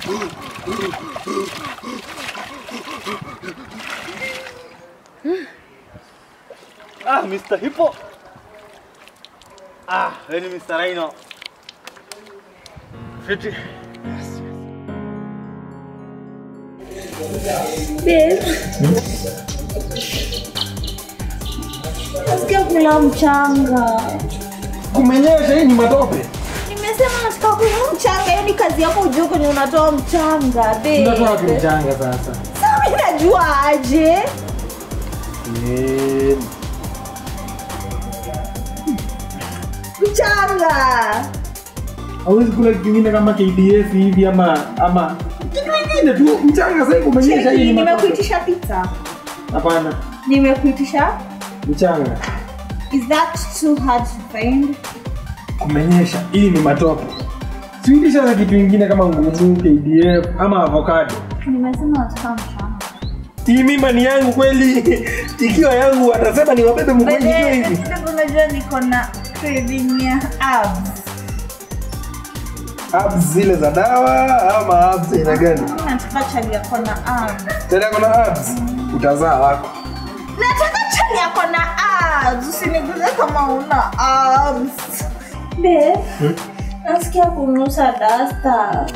Ah, Mr. Hippo. Ah, wewe ni Mr. Rhino. Fiti. Babe. Nasikia kula mchanga. Kumenyesha hii ni matope. Nimesema nataka kula mchanga. Hiyo ni kazi yako ujue kwenye unatoa mchanga, babe. Unatoa wapi mchanga sasa? Sasa mimi najua aje? Eh, Mchanga. Hauwezi kula kitu kingine kama KDF hivi ama ama kitu kingine tu mchanga sasa kumenyesha hii Cheki, ni matope. nimekuitisha pizza. Hapana, Nimekuitisha. mchanga. Is that too hard to find? Kumenyesha hii ni matope. Siitisha na kitu kingine kama ngumu KDF ama avocado. Nimesema nataka mchanga. Hii mimba ni yangu kweli. Ikiwa yangu watasema ni wabebe mkono nikiwa hivi. Babe, unajua niko na craving ya abs. Abs zile za dawa ama abs aina gani? Mimi nataka chali yako na abs. Tena kuna abs utazaa wako. Nataka chali yako na abs. Usiniguze kama una abs. Babe, nasikia kunusa dasta.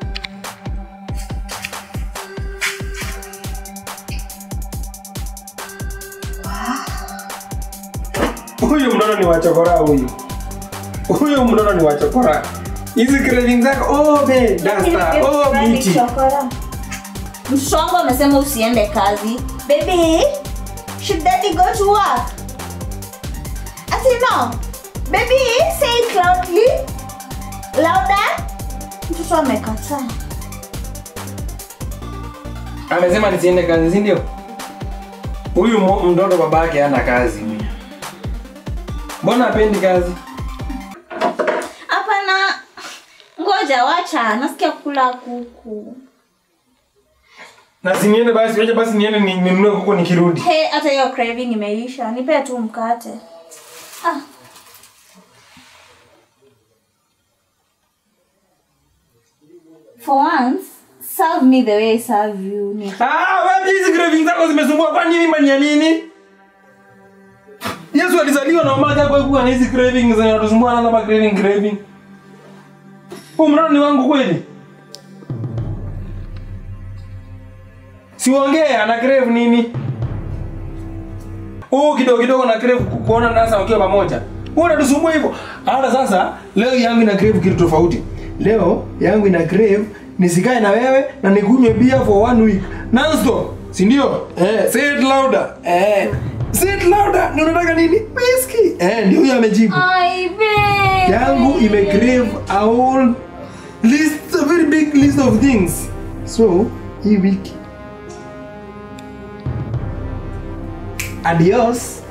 Huyu mnono ni wachokora huyu. Huyu mnono ni wachokora. Hizi craving zako oh be dasta oh miti. Mtoto wangu amesema usiende kazi. Baby, should daddy go to work? Ati no. Baby, say it loudly. Louder. Mtoto amekataa. Amesema nisiende kazi, si ndio? Huyu mo- mtoto babake hana kazi. Mbona hapendi kazi? Hapana. Ngoja wacha, nasikia kula kuku. Na si niende basi, wacha basi niende ni- ninunue kuku nikirudi. Hey, hata hiyo craving imeisha. Nipe tu mkate. Ah. For once, serve me the way I serve you. Ni- Ah, wapi hizi craving zako zimesumbua kwani mimba ni ya nini? Yesu alizaliwa na mama yake kuwa na hizi craving zinatusumbua na kama craving craving. Huu mtoto ni wangu kweli? Siongee ana crave nini? Huu kidogo kidogo na crave ku- kuona nasa wakiwa pamoja. Wewe unatusumbua hivyo. Hata sasa leo yangu ina crave kitu tofauti. Leo yangu ina crave nisikae na wewe na nikunywe beer for one week. Non-stop. Si ndio? Eh, say it louder. Eh. Say it louder. Ni unataka nini? Whisky. Eh, ndio huyo amejibu. Ai, babe. yangu ime crave a whole list a very big list of things so hii wiki adios